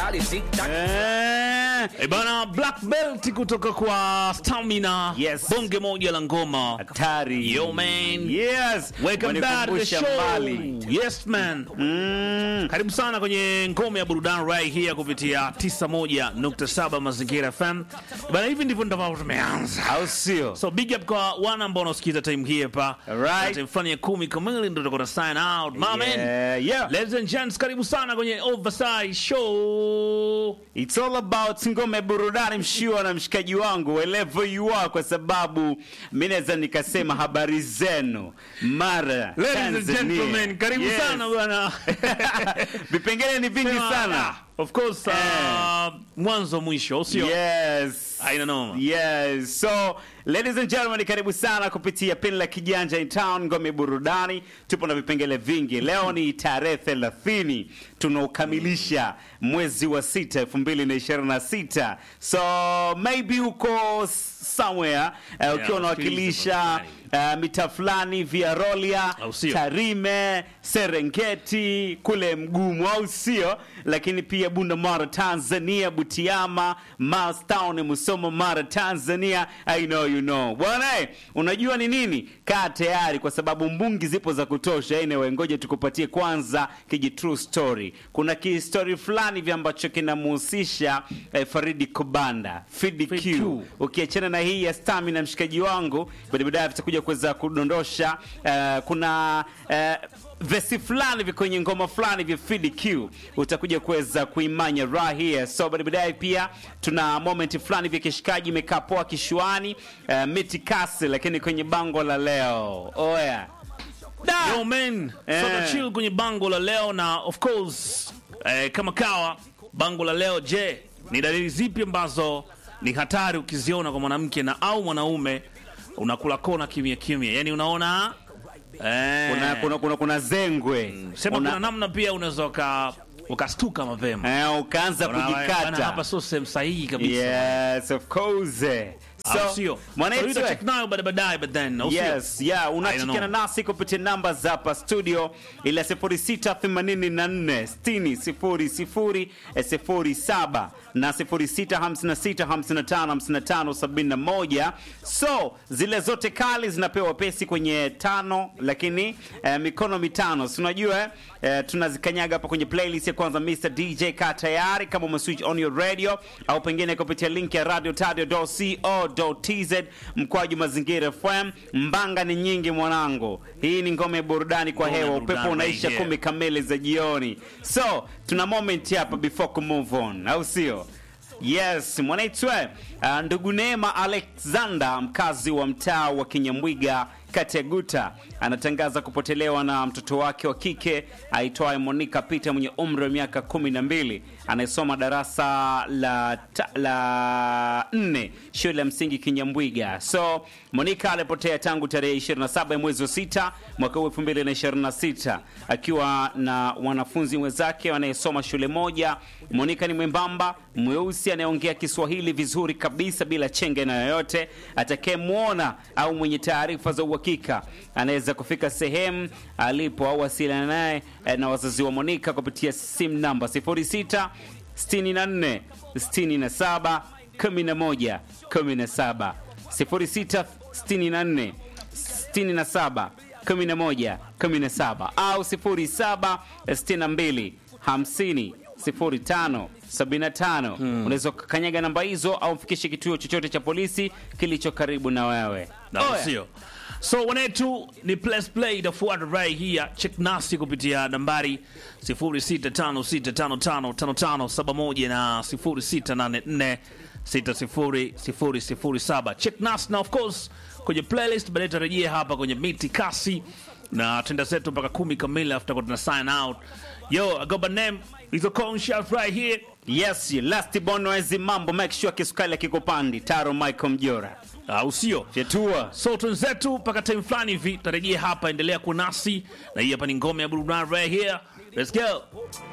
Eh, Eh, bana black belt kutoka kwa Stamina. Yes. Bonge moja la ngoma. hatari. Yo, man. Yes. Welcome back to the Wanikumbusha show. mbali. Yes man. Mm. Karibu sana kwenye ngome ya burudani right here kupitia 91.7 Mazingira FM. Bana hivi ndivyo ndivyo tumeanza. Au sio? So big up kwa wana ambao wanasikiliza time hii hapa. Alright. Time fulani ya kumi kamili ndio tutakuwa sign out. My man. Yeah, yeah. Ladies and gents, karibu sana kwenye Oversize Show. It's all about ngome ya burudani mshiwa na mshikaji wangu wherever you are, kwa sababu mi naweza nikasema habari zenu mara Ladies and Tanzania. gentlemen, karibu Yes. sana bwana. vipengele ni vingi sana Of course, uh, mwanzo mwisho, sio? yes Haina noma. yes so ladies and gentlemen karibu sana kupitia pin la kijanja in town ngome burudani tupo na vipengele vingi leo ni tarehe 30 tunaukamilisha mwezi wa sita 2026 so maybe uko somewhere uh, ukiwa unawakilisha uh, mita fulani via rolia Au sio? tarime serengeti kule mgumu au sio lakini pia bunda mara tanzania butiama mastown musoma mara tanzania i know you know bwana eh, unajua ni nini kaa tayari kwa sababu mbungi zipo za kutosha anyway ngoja tukupatie kwanza kiji true story kuna kistori fulani vya ambacho kinamhusisha eh, faridi kubanda Fidi Fid Q. Q. ukiachana na hii ya stamina mshikaji wangu baada baadaye tutakuja kuweza kudondosha eh, kuna eh, vesi fulani vi kwenye ngoma fulani vya Fid Q utakuja kuweza kuimanya raha here so baada baadaye pia tuna moment fulani vya kishikaji imekaa poa kishuani eh, miti kasi lakini kwenye bango la leo oya Da! Yo man, Eh. sasa chill kwenye bango la leo na of course eh, kama kawa bango la leo je, ni dalili zipi ambazo ni hatari ukiziona kwa mwanamke na au mwanaume unakula kona kimya kimya, yani unaona eh, kuna, kuna, kuna, kuna zengwe sema Una- kuna namna pia unaweza uka ukastuka mapema eh, ukaanza Unaona, bana, kujikata hapa sio sehemu sahihi kabisa yes of course Au sio? So, mwanaitu utacheck nayo baada baadaye but then au sio? yes yeah I don't unachikiana know. nasi kupitia namba za hapa studio ila 0684 60 07 na 0656555571 so zile zote kali zinapewa pesi kwenye tano lakini eh, mikono mitano si unajua eh, eh, tunazikanyaga hapa kwenye playlist ya kwanza Mr DJ ka tayari kama umeswitch on your radio au pengine kupitia link ya radio tz mkwaju mazingira fm mbanga ni nyingi mwanangu hii ni ngome ya burudani kwa Ngome ya hewa burudani upepo unaisha right here. kumi kamili za jioni so tuna moment hapa before ku move on au sio yes mwanaitwe uh, ndugu neema alexander mkazi wa mtaa wa kinyamwiga kati ya guta anatangaza kupotelewa na mtoto wake wa kike aitwaye monica peter mwenye umri wa miaka kumi na mbili anayesoma darasa la, ta, la nne shule ya msingi kinyambwiga so monica alipotea tangu tarehe 27 ya mwezi wa sita mwaka huu 2026 akiwa na wanafunzi wenzake wanayesoma shule moja monica ni mwembamba mweusi anayeongea kiswahili vizuri kabisa bila chenge na yoyote atakayemwona au mwenye taarifa za uhakika anaweza kufika sehemu alipo au wasiliana naye eh, na wazazi wa monica kupitia simu namba 06 64 67 11 17 06 64 67 11 17 au 07 62 50 05 75 unaweza kukanyaga namba hizo au mfikishe kituo chochote cha polisi kilicho karibu na wewe na Oya. sio so wanetu ni plus play itafuata right here check nasi kupitia nambari 0656555571 na 0684600007 check nasi na of course kwenye playlist baadaye tarejea hapa kwenye miti kasi na tenda zetu mpaka kumi kamili after tuna sign out yo I got my name is a conscious right here yes last bonoezi mambo make sure kisukali akikupandi taro michael mjora au sio fyetua so twenzetu mpaka time fulani hivi tarejea hapa endelea kunasi na hii hapa ni ngome ya burudani right here let's go